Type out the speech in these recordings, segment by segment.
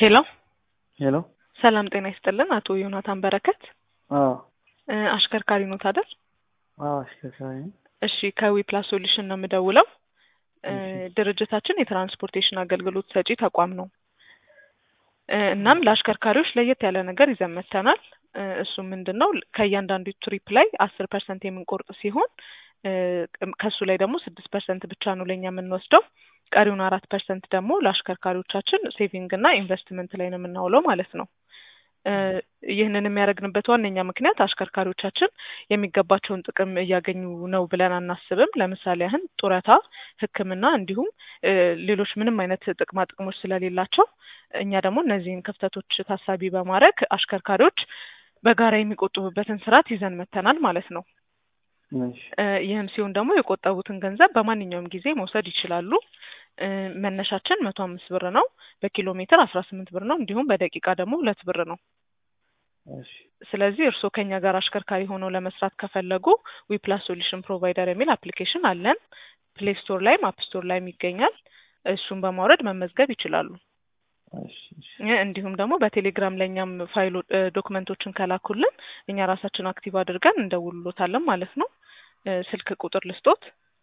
ሄሎ ሄሎ ሰላም ጤና ይስጥልን። አቶ ዮናታን በረከት አዎ እ አሽከርካሪ ኖት አይደል? አዎ አሽከርካሪ ነኝ። እሺ ከዊ ፕላስ ሶሉሽን ነው የምደውለው። እ እሺ። ድርጅታችን የትራንስፖርቴሽን አገልግሎት ሰጪ ተቋም ነው። እ እናም ለአሽከርካሪዎች ለየት ያለ ነገር ይዘን መጥተናል። እ እሱ ምንድን ነው ከእያንዳንዱ ትሪፕ ላይ አስር ፐርሰንት የምንቆርጥ ሲሆን እ ከሱ ላይ ደግሞ ስድስት ፐርሰንት ብቻ ነው ለእኛ የምንወስደው። ቀሪውን አራት ፐርሰንት ደግሞ ለአሽከርካሪዎቻችን ሴቪንግ እና ኢንቨስትመንት ላይ ነው የምናውለው ማለት ነው። እ ይህንን የሚያደርግንበት ዋነኛ ምክንያት አሽከርካሪዎቻችን የሚገባቸውን ጥቅም እያገኙ ነው ብለን አናስብም። ለምሳሌ ያህል ጡረታ፣ ሕክምና እንዲሁም እ ሌሎች ምንም አይነት ጥቅማ ጥቅሞች ስለሌላቸው እኛ ደግሞ እነዚህን ክፍተቶች ታሳቢ በማድረግ አሽከርካሪዎች በጋራ የሚቆጥቡበትን ስርዓት ይዘን መጥተናል ማለት ነው። እሺ እ ይህም ሲሆን ደግሞ የቆጠቡትን ገንዘብ በማንኛውም ጊዜ መውሰድ ይችላሉ። እ መነሻችን መቶ አምስት ብር ነው። በኪሎ ሜትር አስራ ስምንት ብር ነው። እንዲሁም በደቂቃ ደግሞ ሁለት ብር ነው። እሺ ስለዚህ እርስዎ ከኛ ጋር አሽከርካሪ ሆነው ለመስራት ከፈለጉ ዊፕላስ ሶሉሽን ፕሮቫይደር የሚል አፕሊኬሽን አለን። ፕሌይ ስቶር ላይም አፕ ስቶር ላይም ይገኛል። እሱን በማውረድ መመዝገብ ይችላሉ። እሺ እሺ እ እንዲሁም ደግሞ በቴሌግራም ለእኛም ፋይሎ እ ዶክመንቶችን ከላኩልን እኛ ራሳችን አክቲቭ አድርገን እንደውልሎታለን ማለት ነው። እ ስልክ ቁጥር ልስጦት፣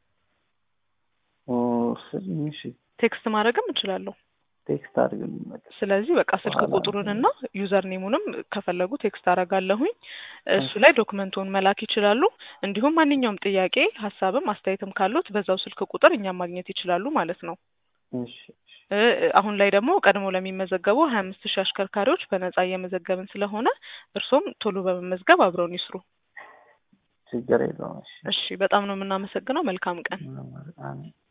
ኦ ስልኝ እሺ ቴክስት ማድረግም እችላለሁ። ቴክስት አድርግልኝ በቃ ስለዚህ በቃ ስልክ በኋላ ቁጥሩንና ዩዘር ኔሙንም ከፈለጉ ቴክስት አደርጋለሁኝ። እሱ ላይ ዶክመንቱን መላክ ይችላሉ። እንዲሁም ማንኛውም ጥያቄ፣ ሀሳብም አስተያየትም ካሉት በዛው ስልክ ቁጥር እኛም ማግኘት ይችላሉ ማለት ነው። እሺ እሺ እ አሁን ላይ ደግሞ ቀድሞ ለሚመዘገቡ ሀያ አምስት ሺህ አሽከርካሪዎች በነጻ እየመዘገብን ስለሆነ እርሶም ቶሎ በመመዝገብ አብረውን ይስሩ። ችግር የለውም እሺ እሺ፣ በጣም ነው የምናመሰግነው። መልካም ቀን። ምንም ማለት አሜን